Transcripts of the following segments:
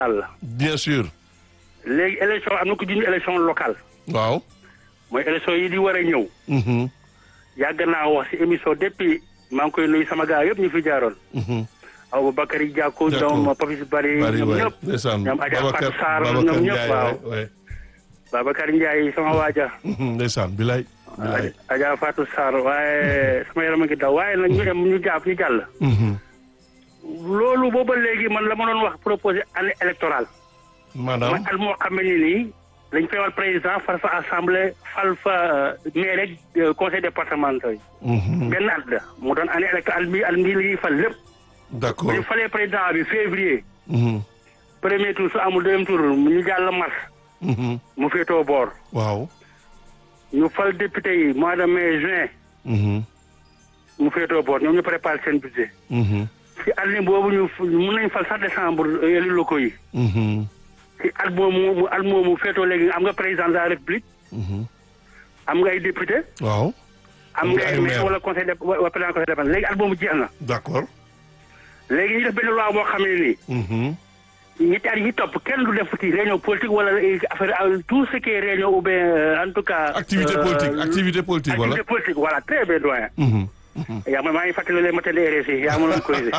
la bien sûr. léegi élection am na ko junj élection locale waaw. mooy élection yi di war a ñëw Mhm, yàgg naa wax si émission depuis maa ngi koy nuyu sama gars yëpp ñu fi jaaroon mhm. aw Bakary Diako D'accord. ñoom Papis Bari bari ñoom waay ñëpp ndeysaan ñoom Adja Babacar Fatou Sarr Babacar ñoom ñëpp Ndiaye waaw waay waay. Babacar Ndiaye sama waaja Mhm, ndeysaan bilay bilay. Adja Fatou Sarr waaye sama yaram a ngi daw waaye nag ñu dem ñu jàpp ñu jàll Mhm. loolu booba léegi man la ma doon wax proposé année électorale maanaam mooy at moo xam ne nii dañ fay wal président fal fa assemblée fal fa maire rek conseil départemental yi Mhm, benn at la mu doon année électorale bi at mii li ñuy fal lépp d'accord bu ñu falee président bi février Mhm, premier tour su amul deuxième tour ñu jàll mars mhm. mu féetoo boor waaw ñu fal député yi mois de mai juin Mhm, mu féetoo boor ñoom ñu préparé seen budget mhm, ci année boobu ñu mun nañ fal sax décembre élus locaux yi mhm, ci at moomu mu at moomu féetoo léegi am nga président de la république mhm. am nga ay député waaw am nga ay maire wala conseil de wala président conseil départemental léegi at moomu jeex na d'accord léegi ñu def benn loi boo xam ne nii Mhm, ñetti at yi topp kenn du def ci réunion politique wala affaire tout ce qui est réunion ou bien euh, en tout cas. activité euh, politique activité politique voilà activité politique voilà très bien doyen. Mhm, mhm. yaa ma maa ngi fàttali les matins de RSI yaa ma doon corrigé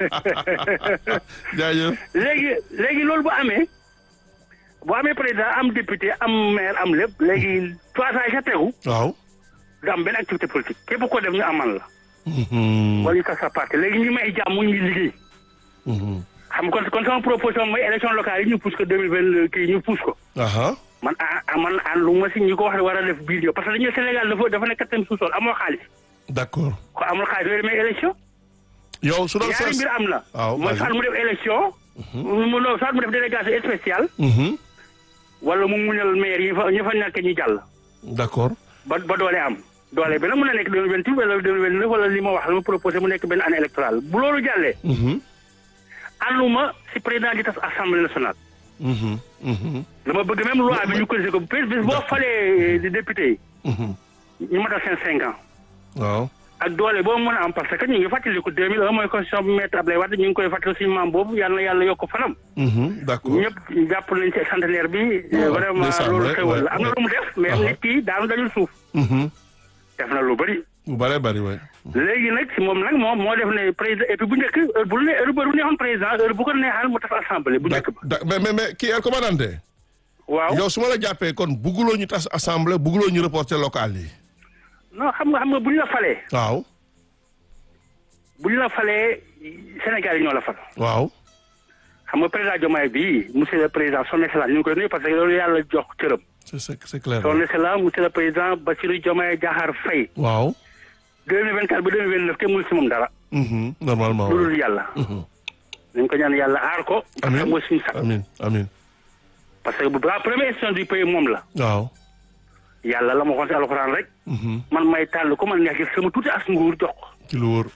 jaajëf léegi léegi loolu bu amee bu amee président am député am maire am lépp léegi trois ans yi sa tegu waaw du am benn activité politique képp ko def ñu amal la. Mhm, wala ñu tas sa parti léegi ñu may jàmm ñu liggéey. mhm. xam nga kon kon sama proposition mooy élection locale yi ñu pousse ko deux mille vingt kii ñu pousse ko. aha man ah man àndu ma si ñi ko wax ne war a def biir parce que dañu Sénégal dafa dafa nekk quatrième sous-sol amoo xaalis d'accord ko amul xaalis yooyu demee élection yow su doon ñaari sas mbir am na waaw mooy vas-y. soit mu def élection mu no soit mu def délégation spéciale Mhm, wala mu muñal maire yi fa ñu fa nekk ñu jàll d'accord ba ba doole am doole bi nag mën na nekk deux mille vingt-huit wala deux mille vingt-neuf wala li ma wax la ma proposé mu nekk benn année électorale bu loolu jàllee Mhm, ànduma si président di tas assemblée nationale mhm, mhm, dama bëgg même loi bi ñu corrigé ko bis bis boo falee di député yi mhm. ñu matal seen cinq ans waaw ak doole boobu mën a am parce que ñu ngi fàttaliku 2001 mooy constitution bu maître Abdoulaye Wade ñu ngi koy fàttali suñu maam boobu yàlla na yàlla yokk fanam. Mhm, d'accord ñëpp jàpp nañ ci centenaire bi. waaw vraiment ndeysaan, loolu ouais, xewal la ouais, am na lu mu def. mais Uh-huh. nit ki daanu dajul suuf. Mhm, def na lu bëri. bu bëree bëri waay léegi nag si moom nag moom moo def ne président et puis bu njëkk heure bu ne heure bu neexoon président heure bu ko neexal mu tas assemblée bu njëkk ba. da mais mais mais kii el commandante waaw yow su ma la jàppee kon bugguloo ñu tas assemblée bugguloo ñu reporter local yi non xam nga xam nga bu ñu la falee waaw bu ñu la falee Sénégal yi ñoo la fal. waaw xam nga président Diomaye bii monsieur le président son excellence ñu ngi koy nuyu parce que loolu yàlla jox cëram. c'est c'est c'est clair son excellence monsieur le président Bassirou Diomaye Diakhar Faye. waaw 2024 ba 2029 kenn mënul si moom dara. Mhm, normalement lu waaw. dul yàlla. Mhm. nañ ko ñaan yàlla aar ko. Amiin. xam nga suñu sax amin amin parce que bu la première institution du pays moom la. waaw yàlla la ma waxoon si alxuraan rek. Mhm, man may tànn ko man neex gi sama tuuti as nguur jox ko. ci lu wóor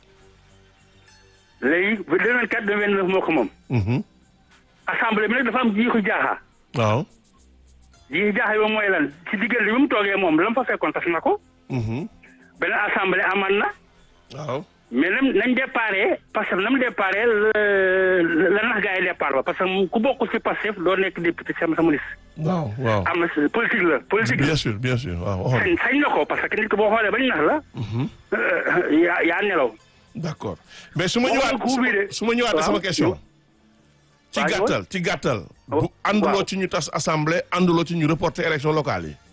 léegi ba 2024 2029 moo ko moom. Mhm, assemblée bi nag dafa am jiixu jaaxa. waaw jiixu jaaxa yi mooy lan ci diggante bi mu toogee moom la mu fa fekkoon tas na ko. Mhm, beneen assemblée aman na. waaw mais nam nañ déparé parce que nam déparé la la nax gaa yi départ ba parce que ku bokk ci Pastef doo nekk député sama sama liste. waaw waaw am na si politique la politique la. bien sûr bien sûr waaw waxoon sañ sañ na ko parce que nit ko boo xoolee bañ nax la. Mhm, yaa yaa nelaw. d'accord mais su ma Moom ñëwaat la coup bi de. su ma ñëwaat Waaw. sama question ci Waaw, gàttal ci gàttal bu waaw. ànduloo ci ñu tas assemblée ànduloo ci ñu reporter élection locale yi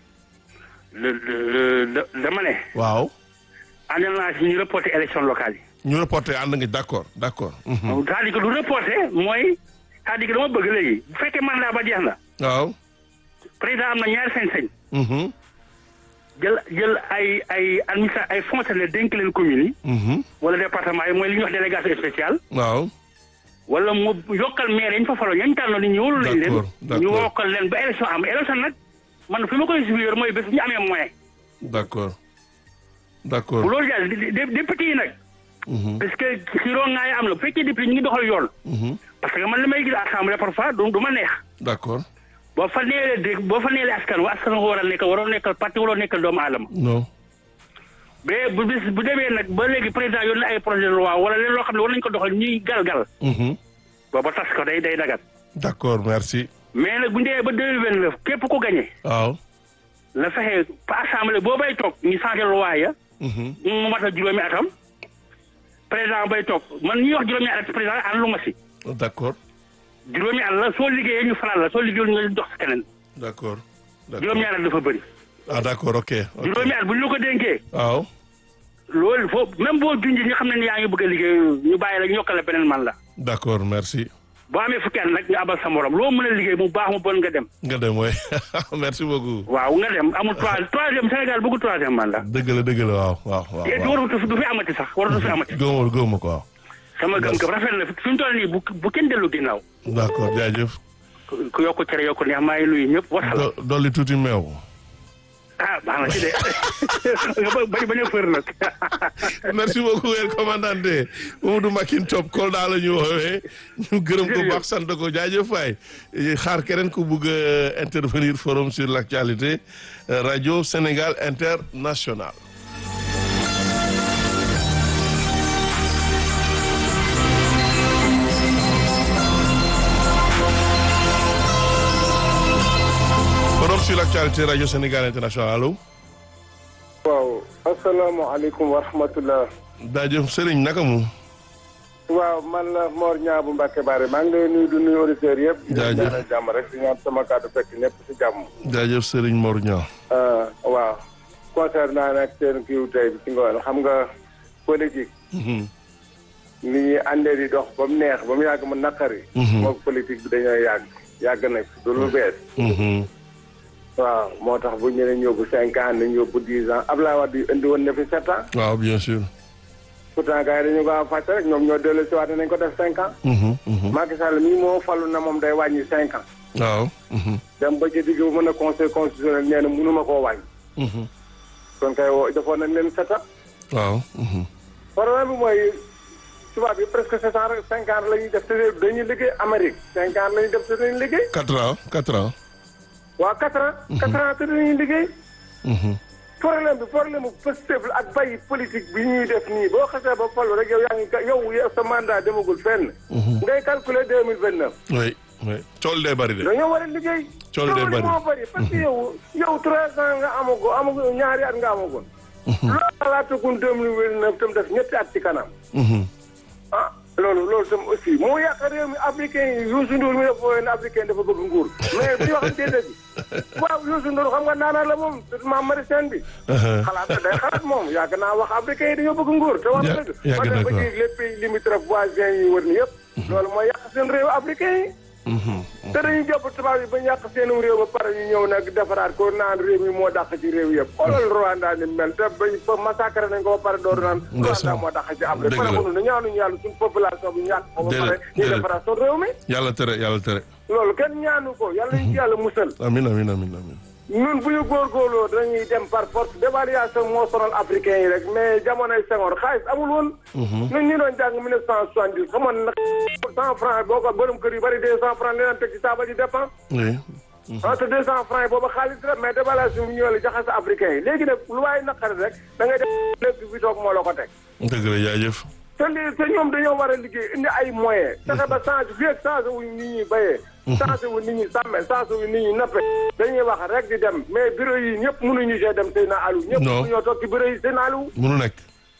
le le le dama ne. waaw ànd naa si ñu reporté élection locale yi. ñu reporter ànd nga d'accord d'accord mhm, c'est-à-dire que lu reporté mooy c'est-à-dire que dama bëgg léegi bu fekkee mandat ba jeex na waaw président am na ñaari sañ-sañ mhm, jël jël ay ay administra ay fonctionnaires dénk leen communes yi mhm, wala département yi mooy li ñuy wax délégation spéciale. waaw wala mu yokkal maire yi ñu fa faloo ñañ tànnoon ni ñëwul lañ leen D'accord, d'accord. ñu wokkal leen ba élection am élection nag man fi ma koy suivre mooy bés bu ñu amee moyen d'accord bu d'accord loolu jàll di- di- député yi nag mhm, parce que xiroo ngaay am la bu fekkee député ñu ngi doxal yoon mhm, parce que man li may gis assemblée parfois du du ma neex d'accord boo fa neelee dégg boo fa neelee askan wa askan wa war a nekkal waroo nekkal parti waroo nekkal doomu aadama non mais bu bis bu demee nag ba léegi président yónnee ay projet de loi wala leen loo xam ne war nañu ko doxal ñuy gal-gal mhm, booba tas ko day day dagat d'accord merci. mais nag bu ñu demee ba deux mille vingt neuf képp ku gagné waaw. na fexe pa assemblée boo bay toog ñu changé loi ya Mhm. mu matal juróomi atam président bay toog man ñuy wax juróomi at président ànd lu ma si d'accord juróomi at la soo liggéeyee ñu faral la soo liggéeyul ñu jox si keneen d'accord. d'accord juróomi at dafa bëri ah d'accord ok. ok. juróomi at bu ñu la ko dénkee waaw. loolu foofu même boo junj ñu xam ne ni yaa ngi bëgg a liggéey ñu bàyyi la ñu yokkal la beneen man la d'accord merci. boo amee fukki at nag nga abal sa morom loo mën a liggéey mu baax mu bon nga dem nga dem waay merci beaucoup. waaw nga dem amul trois troisième Sénégal bëggu troisième mandat dëgg la dëgg la waaw waaw waaw. te waaw. waratu fi du fi amati sax waratu fi amati gëmoo gëmoo ko waaw. sama gëm-gëm rafet na fi mu toll nii bu bu kenn dellu ginnaaw d'accord jaajëf. ku ku yokk cere yokk neex maa ngi nuyu ñëpp wasalaam do dolli tuuti meew. ah baax na ci de nga ba bañ bañ a fër nag merci beaucoup El commandante Mamadou Makin Top Kolda la ñu woowee ñu gërëm ko baax sant ko jaajëf waay xaar keneen ku bugg a intervenir forum sur l'actualité euh, radio Sénégal international forum sur l'actualité radio Sénégal international allo waaw asalaamaaleykum wa rahmatullah jaajëf Serigne naka mu waaw man la Mor Ñaabu Mbacke Bare maa ngi lay nuyu du nuyu auditeurs yëpp. Jaajëf. di leen ñaanal jàmm rek di ñaan sama kàddu fekk ñëpp si jàmm. jaajëf Serigne Mor Niang Ah, waaw concernant nag seen kiiw tey bi ci ngoon xam nga politique Mhm. ni ñuy àndee di dox ba mu neex ba mu yàgg mu naqari. Mhm. moom politique bi dañoo yàgg yàgg na fi du lu bees. Mhm. waaw moo tax bu ñu leen yóbbu cinq ans nañ yóbbu dix ans Abdoulaye Wade indi woon na fi sept ans waaw bien sûr pourtant gars yi dañu ko am fàtte rek ñoom ñoo dellu si waat nañ ko def cinq ans. Mhm. Mhm. Macky Sall mii moo falu na moom day wàññi cinq ans. waaw Mhm. dem ba ci digg bu mën a conseil constitutionnel nee na mënuma koo wàññi. Mhm. kon kay woo defoon nañ leen sept ans. waaw Mhm. problème bi mooy tubaab yi presque sept ans rek cinq ans la ñuy def te dañuy liggéey Amérique cinq ans la ñuy def te dañuy liggéey. quatre ans quatre ans waa quatre ans. quatre ans te dañuy liggéey. Mhm. problème bi problème bu possible ak bàyyi politique bi ñuy def nii boo xasee ba falu rek yow yaa ngi ka- yow yow sa mandat demagul fenn. ngay calculer deux mille vingt neuf. oui oui cool day bari de dañoo war a liggéey. Coono day bari. moo bari parce que yow yow trois ans nga amago amago ñaari at nga amagoon. loolu xalaatagum deux mille vingt neuf tam def ñetti at ci kanam. Mhm. ah loolu loolu tam aussi moo yàq réew mi africain yi Youssou Ndour mi dafa woowee ne africain dafa bëgg nguur mais bu ñu waxantee dëgg waaw Youssou Ndour xam nga naanaan la moom maam Marisène bi. Uh-huh. xalaat na day xalaat moom yàgg naa wax africain yi dañoo bëgg nguur te wax na Ya- dëgg. yàgg ba na ba ko. ci les pays limitrophes voisins yi wër ni yëpp. loolu mooy yàq seen réew africain yi. Mhm. te dañuy jàpp tubaab yi ba ñu yàq seen réew ba pare ñu ñëw nag defaraat ko naan réew mi moo dàq ci réew yëpp. xoolal Rwanda ni mel te ba ba massacré nañ ko ba pare door naan. Ndeysaan. Rwanda moo dàq ci Afrique. Dëgg la. pare mënu na ñaanuñu yàlla suñu population bi ñàkk ko ba Déedéet, pare ñu déedéet. defaraat suñu réew mi. yàlla tere yàlla tere loolu kenn ñaanu ko yàlla ñu ci yàlla musal. amin amin amin amin ñun bu ñu góorgóorloo dañuy dem par force dévaluation moo sonal africain yi rek mais jamonoy Senghor xaalis amul woon. ñun ñu doon jàng 1970 xamoon na cent franc boo ko borom kër yu bari deux cent franc leen teg ci taabal ji dépense. oui ah te deux cent franc yi booba xaalis la mais dévaluation bi ñëwee la jaxase africain yi léegi nag lu waaye naqari rek da ngay def lépp bi toog moo la ko teg. dëgg la jaajëf te lii te ñoom dañoo war a liggéey indi ay moyens. fexe ba changé fii ak changé wuñ nit ñi béyee. changé wu nit ñi sàmme changé wu nit ñi nappe. dañuy wax rek di dem mais bureau yi ñëpp mënuñu see dem Seyna Aliou. ñëpp Non. mënuñoo toog ci bureau yi Seyna Aliou. munu nekk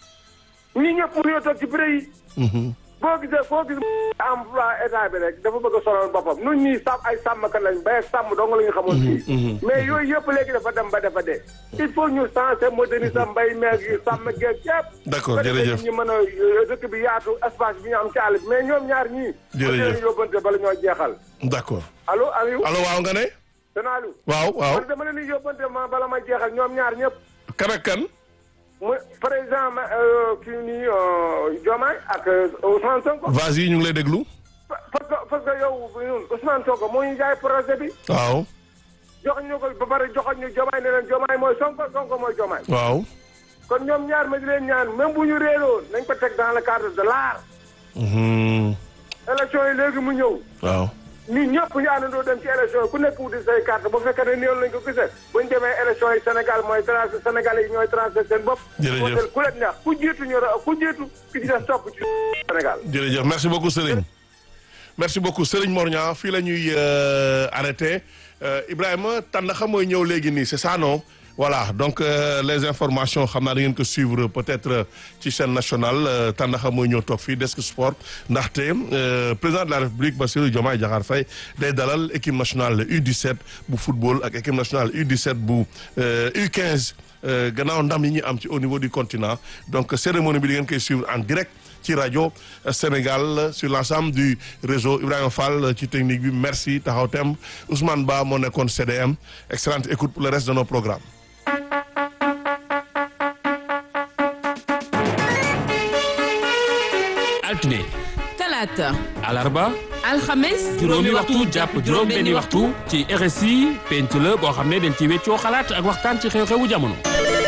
ñii ñëpp mënuñoo toog ci bureau yi. Mhm. boo gisee foo gis emploi état bi rek dafa bëgg a sonal boppam nun ñii sàmm ay sàmmkat lañ bay ak sàmm dong la ñu xamoon fii mais yooyu yëpp léegi dafa dem ba dafa dee il faut ñu changer moderniser mbay meeg yi sàmm geeg yëpp D'accord, ba defee jërëjëf. ñu mën a euh, dëkk bi yaatu espace bi ñu am ci àll bi mais ñoom ñaar ñii Jërëjëf. ba yóbbante bala ñoo jeexal d'accord allo Aliou allo waaw nga ne sëñ Aliou waaw waaw man dama leen di yóbbante ma bala ma jeexal ñoom ñaar ñëpp kan ak kan mu président ma euh, kii nii euh, Diomaye ak euh, Ousmane Sonko vas yi ñu ngi lay déglu parce que parce que yow ñun Ousmane Sonko moo ñu jaay projet bi waaw jox ñu ko ba pare joxoon ñu Diomaye ne leen Diomaye mooy Sonko Sonko mooy Diomaye waaw kon ñoom ñaar ma di leen ñaan même bu ñu réeroon nañ ko teg dans le cadre de l'art Mhm. élection yi léegi mu ñëw waaw ñun ñëpp ñu àndandoo dem ci élection yi ku nekk wuti say carte bu fekkee ne néew lañ ko gisee bu ñu demee élection yi Sénégal mooy tracé Sénégal yi ñooy tracé seen bopp Jërëjëf. wooteel ku leen neex ku jiitu ñu ra ku jiitu ki ci des topp ci Sénégal jërëjëf merci beaucoup Serigne merci beaucoup Serigne Mor Niang fii la ñuy arrêté Ibrahima Tandakha mooy ñëw léegi nii c'est ça non voilà donc euh, les informations xam naa da ngeen ko suivre peut-être ci chaîne nationale Tandakha mooy ñëw toog fii desk sport ndaxte président de la République Bassirou Diomaye Diakhar Faye day dalal équipe nationale U17 bu football ak équipe nationale U17 bu U15 gannaaw ndam yi ñu am ci au niveau du continent donc cérémonie bi di ngeen koy suivre en direct ci rajo Sénégal sur l'ensemble du réseau Ibrahima Fall ci technique bi merci taxaw tem Ousmane Ba moo nekkoon CDM excellente écoute pour le reste de nos programmes altine talaata alarba alxames juróomi waxtu jàpp juróom benni waxtu ci RSI penc la boo xam ne dañ ci weccoo xalaat ak waxtaan ci xew-xewu jamono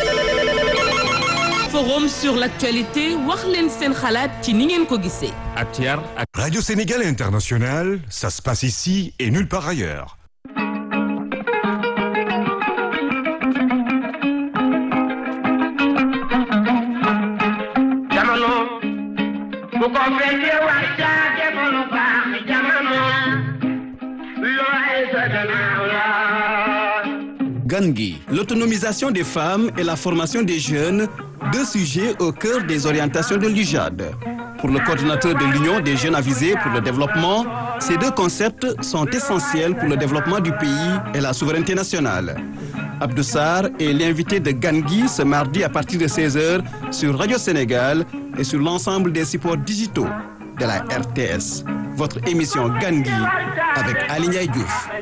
forum sur l'actualité wax leen seen xalaat ci ni ngeen ko gisee ak ci yar ak Radio Sénégal International, ça se passe ici et nulle part ailleurs. jamono bu ko fekkee wax caa jamono baax jamono looy sa gannaaw la Gangui, l'autonomisation des femmes et la formation des jeunes, deux sujets au cœur des orientations de l'UJAD. Pour le coordinateur de l'Union des jeunes avisés pour le développement, ces deux concepts sont essentiels pour le développement du pays et la souveraineté nationale. Abdou Sarr est l'invité de Gangui ce mardi à partir de 16h sur Radio Sénégal et sur l'ensemble des supports digitaux de la RTS. Votre émission Gangui avec Aline Diouf.